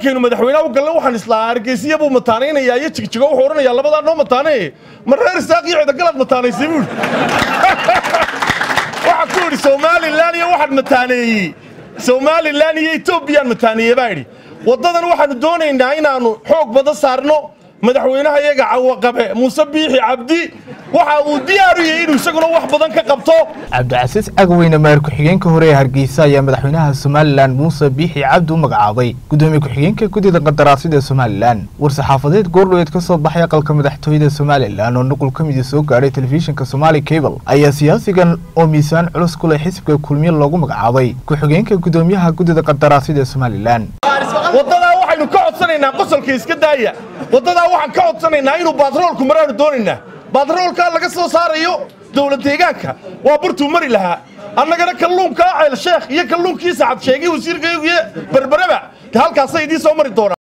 markaynu madaxweynaha u galna waxaan islaa hargeysiya buu mataanaynayaa iyo jigjigo wuxuu odhanayaa labadaa noo mataanaye ma reer isaaq iyo cidagalaad mataanaysay buuri waxaa ku yidhi somalilan iyo waxaan mataaneeyey somalilan iyo etoobiyaan mataaneeye baa idhi waddadan waxaannu doonaynaa inaannu xoog badan saarno madaxweynaha iyaga cawaqabe muuse biixi cabdi waxa uu diyaaru yahay inuu isaguna wax badan ka qabto cabdicasiis cagweyne maayir ku-xigeenka hore ee hargeysa ayaa madaxweynaha somalilan muuse biixi cabdi u magacaabay gudoomiye ku-xigeenka guddida qandaraasyada somalilan war-saxaafadeed goordhoweed ka soo baxay aqalka madaxtooyada somalilan oo nuqul ka midi soo gaadhay telefishinka somaali cable ayaa siyaasigan oo miisaan culus ku leh xisbiga kulmiye loogu magacaabay ku-xigeenka gudoomiyaha guddida qandaraasyada somalilan waddadaa waxaynu ka codsanaynaa qosolka iska daaya waddadaa waxaan ka codsanaynaa inuu baatroolku maraanu doonaynaa baatroolkaa laga soo saarayo dowlad deegaanka waa burtuu mari lahaa annagana kalluunkaa ceel sheekh iyo kalluunkii sacad sheegay wasiirkaygiyo berberaba halkaasay idiin soo mari doonaa